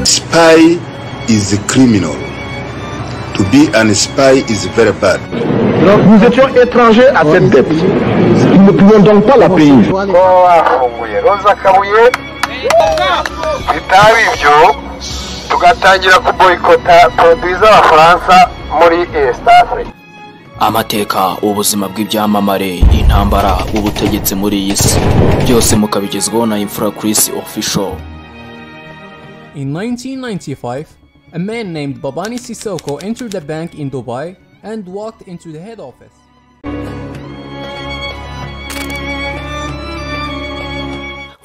spy is criminal. To be an spy is very bad. Nous étions étrangers à cette dette. Nous ne pouvions donc pas la payer. ko bafunguye roza kabuye bitaba ibyo tugatangira kuboyikota poroduwi z'abafaransa muri esita afurika amateka ubuzima bw'ibyamamare intambara ubutegetsi muri iyi si byose mukabigezwaho na imfura Chris official In 1995, a man named Babani Sissoko entered a bank in Dubai and walked into the head office.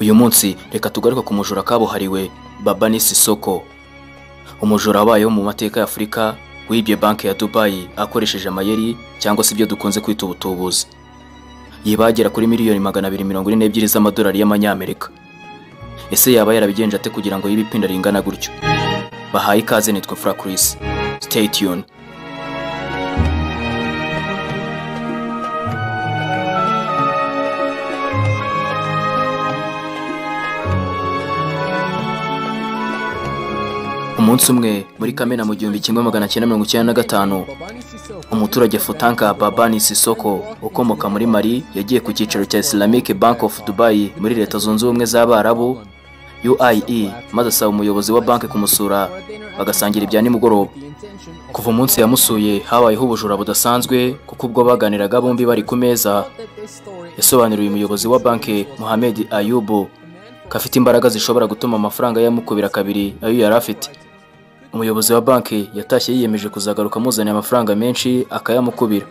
uyu munsi reka tugaruke ku mujura kabuhariwe babani sisoko umujura wabayeho mu mateka ya afurika wibye banki ya dubayi akoresheje amayeri cyangwa se ibyo dukunze kwita ubutubuzi yibagera kuri miliyoni magana abiri mirongo ine n'ebyiri z'amadolari y'amanyamerika ese yaba yarabigenje ate kugira ngo yibe ipinda ringana gutyo bahaye ikaze nitwa fura kurisi stay tuned umunsi umwe muri kamena mu gihumbi kimwe magana cyenda mirongo icyenda na gatanu Babani Sissoko umuturage Futanka Babani Sisoko ukomoka muri Mali yagiye ku cyicaro cya Islamic Bank of Dubai muri Leta Zunze Ubumwe z'Abarabu UIE maze asaba umuyobozi wa banki kumusura bagasangira ibya nimugoroba kuva umunsi yamusuye habayeho ubujura budasanzwe kuko ubwo baganiraga bombi bari ku meza yasobanuriye umuyobozi wa banki Mohamed Ayubu ko afite imbaraga zishobora gutuma amafaranga yamukubira kabiri ayo yari afite umuyobozi wa banki yatashye yiyemeje kuzagaruka amuzaniye amafaranga menshi akayamukubira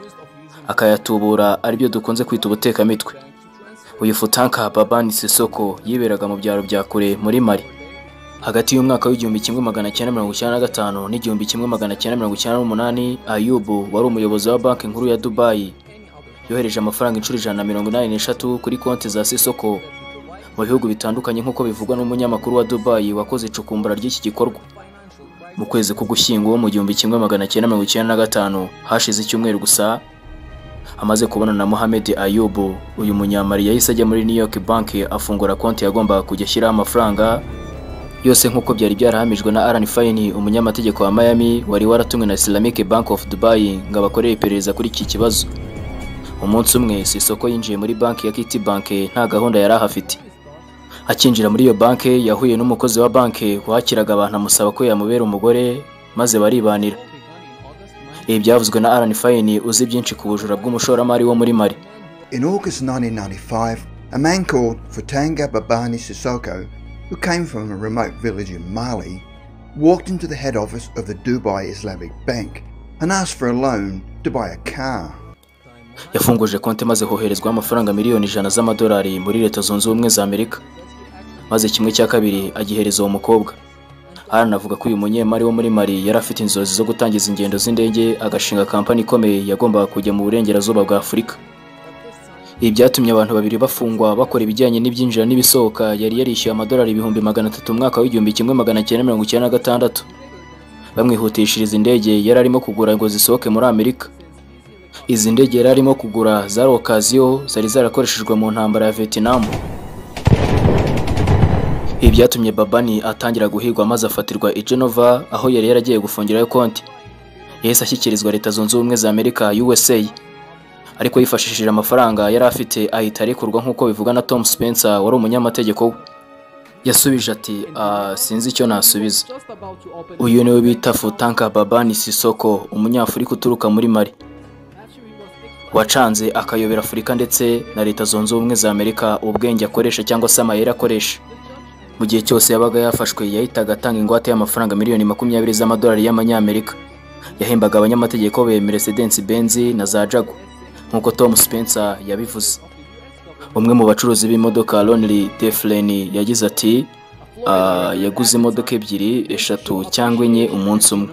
akayatubura aribyo dukunze kwita ubutekamitwe uyu futanka babani sisoko yiberaga mu byaro bya kure muri mari hagati y'umwaka w'igihumbi kimwe magana cyenda mirongo icyenda na gatanu n'igihumbi kimwe magana cyenda mirongo icyenda n'umunani ayubu wari umuyobozi wa banki nkuru ya dubayi yohereje amafaranga inshuro ijana na mirongo inani n'eshatu kuri konti za sisoko mu bihugu bitandukanye nk'uko bivugwa n'umunyamakuru wa dubayi wakoze icukumbura ry'iki gikorwa mu kwezi k'ugushyingo mu gihumbi kimwe magana cyenda mirongo icyenda na gatanu hashize icyumweru gusa amaze kubona na Mohamed Ayubu uyu munyamari yahise ajya muri New York banki afungura konti yagombaga kujya ashyiraho amafaranga yose nk'uko byari byarahamijwe na Alan Fine umunyamategeko wa Miami wari waratumwe na Islamic Bank of Dubai ngo abakorere iperereza kuri iki kibazo umunsi umwe Sisoko yinjiye muri banki ya Kiti Bank nta gahunda yari ahafite akinjira muri iyo banki yahuye n'umukozi wa banki wakiraga abantu amusaba ko yamubera umugore maze baribanira ibi byavuzwe na Alan Fine uzi byinshi ku bujura bw'umushoramari wo muri Mali In August 1995, a man called Futanga Babani Sissoko, who came from a remote village in Mali, walked into the head office of the Dubai Islamic Bank and asked for a loan to buy a car. yafunguje konti maze hoherezwaho amafaranga miliyoni ijana z'amadolari muri leta zunze ubumwe za amerika maze kimwe cya kabiri agihereza uwo mukobwa Alan avuga ko uyu munyemari wo muri mari yari afite inzozi zo gutangiza ingendo z'indege agashinga kampani ikomeye yagombaga kujya mu burengerazuba bwa afurika ibi byatumye abantu babiri bafungwa bakora ibijyanye n'ibyinjira n'ibisohoka yari yarishyuye amadolari ibihumbi magana atatu umwaka w'igihumbi kimwe magana cyenda mirongo icyenda na gatandatu bamwihutishiriza indege yari arimo kugura ngo zisohoke muri amerika izi ndege yari arimo kugura zari okaziyo zari zarakoreshejwe mu ntambara ya vietnam ibi byatumye babani atangira guhigwa maze afatirwa i genova aho yari yaragiye gufungirayo konti yahise ashyikirizwa leta zunze ubumwe za amerika usa ariko yifashishije amafaranga yari afite ahita arekurwa nk'uko bivugwa na tom spencer wari umunyamategeko we yasubije ati "Ah, sinzi icyo nasubiza just about to open. uyu niwe bita futanka babani sisoko umunyafurika uturuka muri mari wacanze akayobera afurika ndetse na leta zunze ubumwe za amerika ubwenge akoresha cyangwa se amayeri akoresha mu gihe cyose yabaga yafashwe yahitaga atanga ingwate y'amafaranga miliyoni makumyabiri z'amadolari y'amanyamerika yahembaga abanyamategeko be Mercedes Benz na za Jaguar nk'uko Tom Spencer yabivuze umwe mu bacuruzi b'imodoka Lonely Deflen yagize ati "Ah, yaguze imodoka ebyiri eshatu cyangwa enye umunsi umwe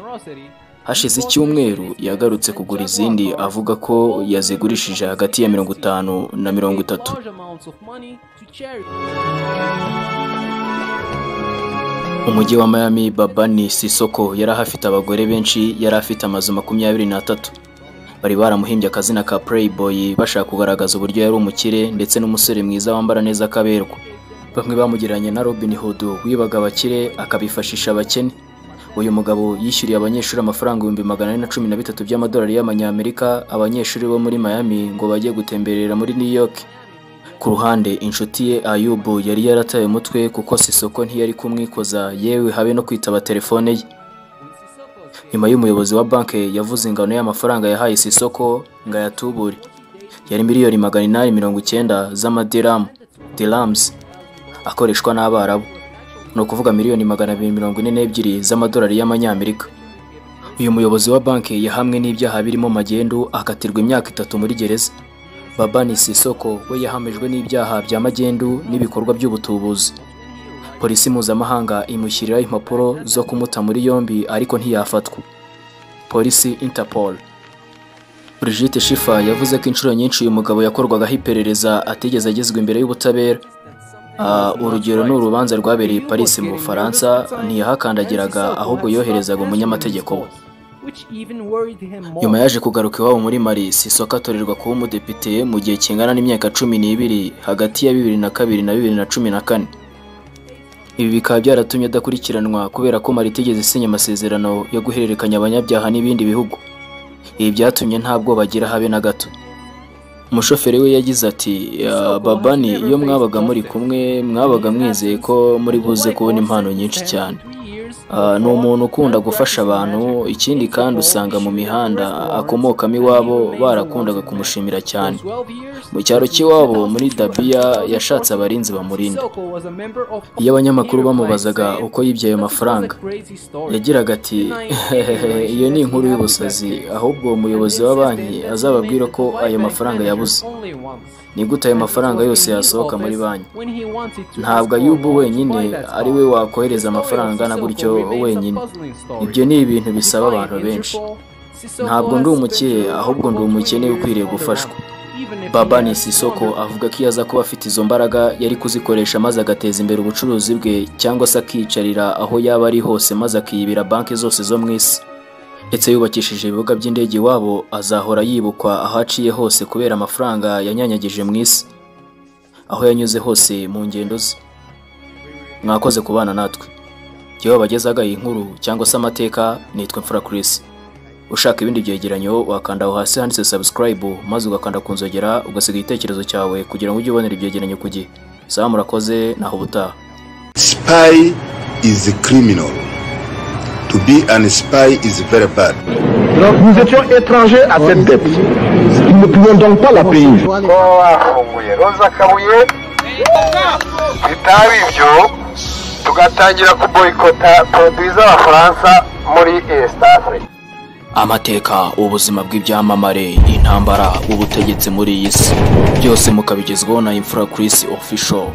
hashize icyumweru yagarutse kugura izindi avuga ko yazigurishije hagati ya mirongo itanu na mirongo itatu Large amounts of money to charity. umujyi wa Miami Babani Sisoko yari ahafite abagore benshi yari afite amazu makumyabiri n'atatu bari baramuhimbye akazina ka Playboy bashaka kugaragaza uburyo yari umukire ndetse n'umusore mwiza wambara neza akaberwa bamwe bamugereranya na Robin Hood wibaga abakire akabifashisha abakene uyu mugabo yishyuriye abanyeshuri amafaranga ibihumbi magana ane na cumi na bitatu by'amadolari y'amanyamerika abanyeshuri bo muri Miami ngo bajye gutemberera muri New York ku ruhande inshuti ye Ayubu yari yarataye umutwe kuko Sisoko ntiyari kumwikoza yewe habe no kwitaba telefone ye nyuma y'umuyobozi wa banki yavuze ingano y'amafaranga yahaye Sisoko ngo ayatubure yari miliyoni magana inani mirongo icyenda z'amadiramu dirams akoreshwa n'abarabu ni ukuvuga miliyoni magana abiri mirongo ine n'ebyiri z'amadolari y'amanyamerika uyu muyobozi wa banki yahamwe n'ibyaha birimo magendu akatirwa imyaka itatu muri gereza babani sisoko we yahamijwe n'ibyaha bya magendu n'ibikorwa by'ubutubuzi polisi mpuzamahanga imushyiriraho impapuro zo kumuta muri yombi ariko ntiyafatwa polisi interpol Brigitte Schiffer yavuze ko inshuro nyinshi uyu mugabo yakorwagaho iperereza atigeze agezwa imbere y'ubutabera Ah, urugero ni urubanza rwabereye i Paris mu Bufaransa ntiyahakandagiraga ahubwo yoherezaga umunyamategeko we nyuma yaje kugaruka iwabo muri mari sisoko atorerwa kuba umudepite mu gihe kingana n'imyaka cumi n'ibiri hagati ya bibiri na kabiri na bibiri na cumi na kane ibi bikaba byaratumye adakurikiranwa kubera ko mari itigeze isinya amasezerano yo guhererekanya abanyabyaha n'ibindi bihugu ibi byatumye nta bwoba agira habe na gato umushoferi we yagize ati "Ah, babani iyo mwabaga muri kumwe mwabaga mwizeye ko muri buze kubona impano nyinshi cyane Ah, ni umuntu ukunda gufasha abantu ikindi kandi usanga mu mihanda akomokamo iwabo barakundaga kumushimira cyane mu cyaro cy'iwabo muri dabiya yashatse abarinzi bamurinda iyo abanyamakuru bamubazaga uko yibye ayo mafaranga yagiraga ati iyo ni inkuru y'ubusazi ahubwo umuyobozi wa banki azababwira ko ayo mafaranga yabuze ni gute ayo mafaranga yose yasohoka muri banki ntabwo ayubu wenyine ari we wakohereza amafaranga angana gutyo wenyine ibyo ni ibintu bisaba abantu benshi ntabwo ndi umukire ahubwo ndi umukene ukwiriye gufashwa babani sisoko avuga ko iyo aza kuba afite izo mbaraga yari kuzikoresha maze agateza imbere ubucuruzi bwe cyangwa se akiyicarira aho yaba ari hose maze akiyibira banki zose zo mu isi ndetse yubakishije ibibuga by'indege iwabo azahora yibukwa aho aciye hose kubera amafaranga yanyanyagije mu isi aho yanyuze hose mu ngendo ze mwakoze kubana natwe jyewe wabagezaga iyi nkuru cyangwa se amateka nitwa imfura Chris ushaka ibindi byegeranyo wakanda aho hasi handitse subscribe maze ugakanda ku nzogera ugasiga igitekerezo cyawe kugira ngo ujye ubonera ibyegeranyo ku gihe sawa murakoze naho ubutaha Spy is a criminal. To be an spy is very bad. Nous étions étrangers à cette dette. Nous ne pouvions donc pas la payer. kuba wafunguye roza kabuye bitaba ibyo tugatangira kuboyikota poroduwi z'abafaransa muri east africa amateka ubuzima bw'ibyamamare intambara ubutegetsi muri iyi si byose mukabigezwaho na imfura Chris official